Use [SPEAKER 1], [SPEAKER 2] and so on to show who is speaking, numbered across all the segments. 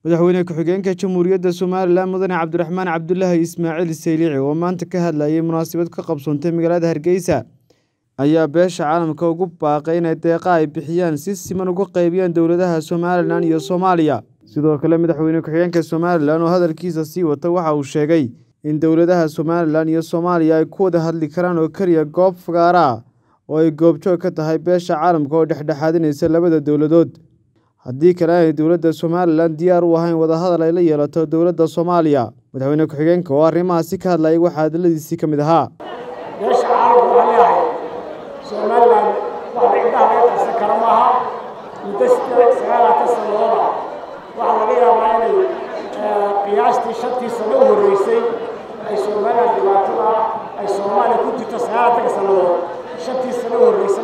[SPEAKER 1] madaxweyne ku-xigeenka jamhuuriyadda somalilan mudane cabdiraxmaan cabdulaahi ismaaciil saylici oo maanta ka hadlayay munaasabad ka qabsoontay magaalada hargeysa ayaa beesha caalamka ugu baaqay inay deeqa ay bixiyaan si siman uga qaybiyaan dowladaha somalilan iyo soomaaliya sidoo kale madaxweyne ku-xigeenka somalilan oo hadalkiisa sii wata waxa uu sheegay in dowladaha somalilan iyo soomaaliya ay ku wada hadli karaan oo keliya goob fagaara ah oo ay goobjoog ka tahay beesha caalamka oo dhexdhexaadinaysa labada dowladood haddii kale aanay dowladda somalilan diyaar u ahayn wadahadal ay la yeelato dowladda soomaaliya madaxweyne ku-xigeenka oo arrimahaasi ka hadlayay waxaa hadaladiisii ka mid ahaa
[SPEAKER 2] beesha caalamka waxaan leeyahay somalilan wax indhaha laga qarsan kara maaha muddo sagaalaatan sanadooda waxaa laga yaabaa inay qiyaastii shantii sano u horreysay ay somalilan dhibaatada ay soomaaliya ku jirto sagaalaatanka sannadood shantii sano u horreysay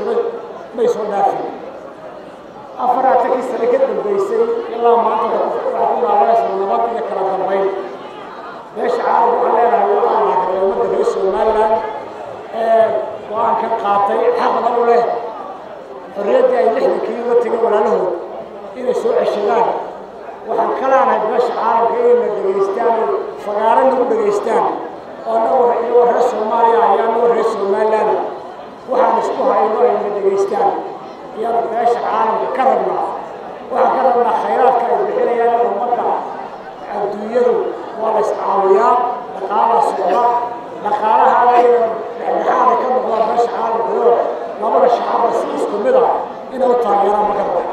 [SPEAKER 2] may soo dhaafin afaraaatankii sano ka dambeysay ilaa maanta waxaa ku laabanaysa nabad iyo kala dambayn beesha caalamka waxaan leenahay waxaan lahaa ummadda reer somalilan ee go-aan ka qaatay xaqna u leh xorriyaddii ay lixdankii uga tegay walaalahood inay soo ceshadaan waxaan ka leenahay beesha caalamka inay na dhegaystaan oo fagaaro nagu dhegaystaan oo anagoo iyagoo reer soomaaliya ayaa anagoo reer somalilan waxaan isku hayno ay na dhegaystaan iyada beesha caalamka ka rabnaa waxaan ka rabnaa khayraadka ay bixinayaan ummadda adduunyadu waa la iscaawiyaa dhaqaalaa socda dhaqaalaha ayna dhexdhexaada ka noqdaan beesha caalamkayo labada shacaba si isku mid ah inay u taageeraan ma karba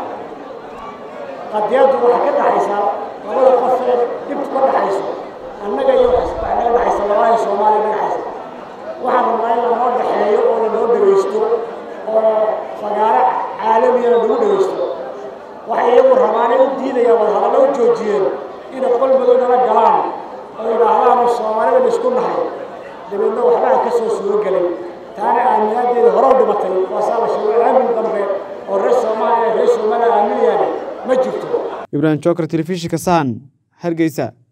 [SPEAKER 2] qadiyaddu waxay ka dhaxaysaa labada qof ee dhibtu ka dhaxayso annaga iyo waxay naga dhaxaysa labaahi soomaaliya naga dhaxaysa waxaan rabnaa in lanoo dhexeeyo oo lanoo dhegaysto oo fagaaro caalamiyana lagu dhegaysto waxay iyagu rabaan ay u diidayaan wadahadallo u joojiyeen inay qol madow nala galaan oo yidhaahdaan soomaalida la isku nahay dabeedna waxbaa ka soo suuro gelay taana aaminaadeeda hore u dhimatay waasaa la sheegay aamin dambe oo reer soomaaliya reer soomaaliya aaminayaani ma jirto
[SPEAKER 1] ibraahim joker telefishinka sahan hargeysa